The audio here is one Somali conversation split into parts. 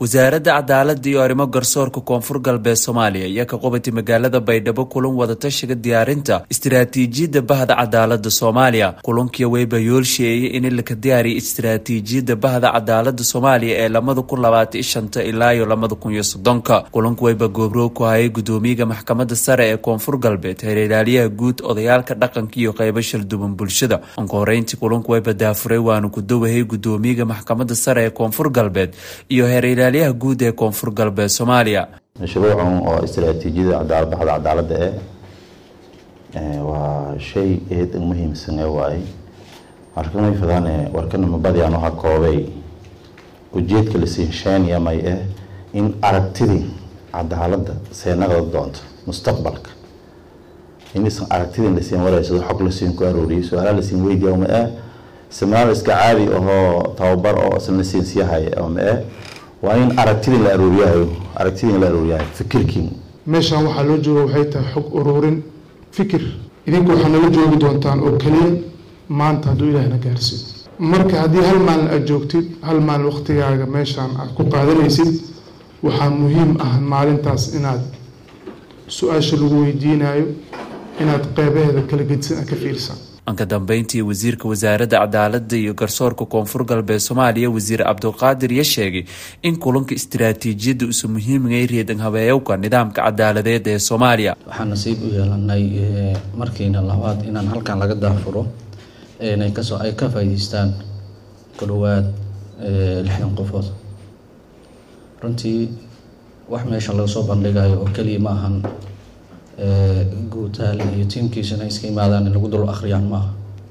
wasaaradda cadaalada iyo arrimo garsoorka koonfur galbeed soomaaliya ayaa ka qabatay magaalada baydhabo kulan wadatashiga diyaarinta istiraatiijiyadda bahda cadaalada soomaaliya kulankii weyba yoolsheeyay in laka diyaariya istiraatiijiyadda bahda cadaalada soomaaliya ee lamada kun labaatan shanta ilaa iyo lamada kun iyo soddonka kulanku weyba goobroog ku hayay gudoomiyaga maxkamadda sare ee koonfur galbeed heerilaaliyaha guud odayaalka dhaqanka iyo qeybo shalduban bulshada anka horeyntii kulanku weyba daafuray waanu ku dawahay gudoomiyaga maxkamadda sare ee koonfur galbeed iyo heer yaha guud ee koonfur galbeed soomaaliya mashruucan oo istaraatiijiyada baxda cadaaladda eh waa shay aad u muhiimsan ee waaye markamay fadaan warkana mabadiyaan waxaa koobay ujeedka la siinsheynaya may ah in aragtidii cadaaladda seenada doonto mustaqbalka inaysan aragtidii lasiin wareysado xog lasiin ku arooriyay su-aalaha lasiin weydiiya ma ah seminaar iska caadi ahoo tababar oo isla lasiin siiyahay ma ah waa in aragtidii la arooriyahayo aragtidii la arooriyahayo fikirkii meeshaan waxaa loo jooga waxay tahay xog ururin fikir idinku waxaa nala joogi doontaan oo keliya maanta hadduu ilaahna gaarsiiyo marka haddii hal maalin aad joogtid hal maalin waktigaaga meeshaan aad ku qaadanaysid waxaa muhiim ah maalintaas inaad su-aasha lagu weydiinayo inaad qeybaheeda kala gedisan aad ka fiirsan anka dambeyntii wasiirka wasaaradda cadaalada iyo garsoorka koonfur galbeed soomaaliya wasiir cabdulqaadir ya sheegay in kulanka istiraatiijiyadda usu muhiimgay reedan habeeyowka nidaamka cadaaladeed ee soomaaliya waxaan nasiib u yeelanay markiina labaad inaan halkan laga daafuro inay kasoo ay ka faa'iideystaan ku dhowaad lixdan qofood runtii wax meesha laga soo bandhigayo oo keliya ma ahan guutaal iyo tiimkiisana iska imaadaan in lagu dul akhriyaan maaha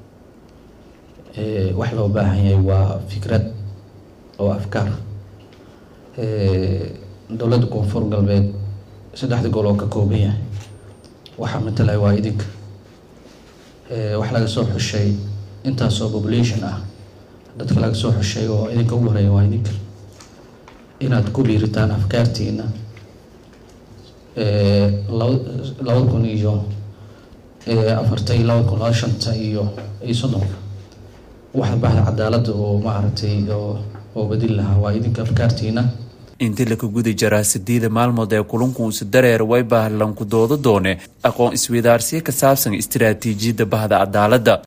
wax loo baahan yahay waa fikrad oo afkaar dowladda koonfur galbeed saddexda gol oo ka kooban yahay waxaa matalaya waa idinka wax laga soo xushay intaasoo population ah dadka laga soo xushay oo idinka ugu horeeya waa idinka inaad ku dhiiritaan afkaartiina labada kun iyo afarta iyo labada kun laba shanta iyo iyo soddonka waxa bahda cadaaladda oo maaragtay oo badin lahaa waa idinka afkaartiina intii laka guda jaraa sideeda maalmood ee kulanku usi dareer way baahlanku doodo doone aqoon isweydaarsiyo ka saabsan istiraatiijiyadda bahda cadaaladda